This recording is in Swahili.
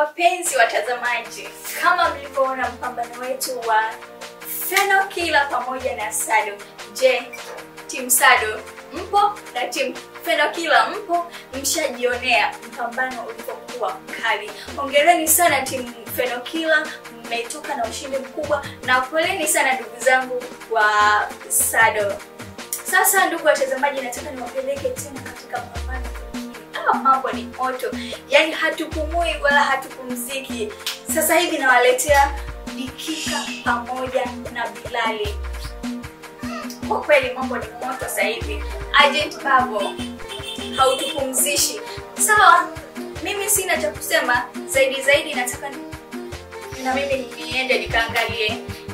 Wapenzi watazamaji, kama mlivyoona mpambano wetu wa Feno Killer pamoja na Sado. Je, timu Sado mpo na timu Feno Killer mpo? Mshajionea mpambano ulivyokuwa mkali. Hongereni sana timu Feno Killer, mmetoka na ushindi mkubwa, na poleni sana ndugu zangu wa Sado. Sasa ndugu watazamaji, nataka niwapeleke tena katika mapambano Ah, mambo ni moto, yaani hatupumui wala hatupumziki. Sasa hivi nawaletea Dikika pamoja na Bilali. Kwa kweli mambo ni moto sasa hivi. Agent Babo hautupumzishi. Sawa, mimi sina cha kusema zaidi zaidi, nataka ni- na mimi niende nikaangalie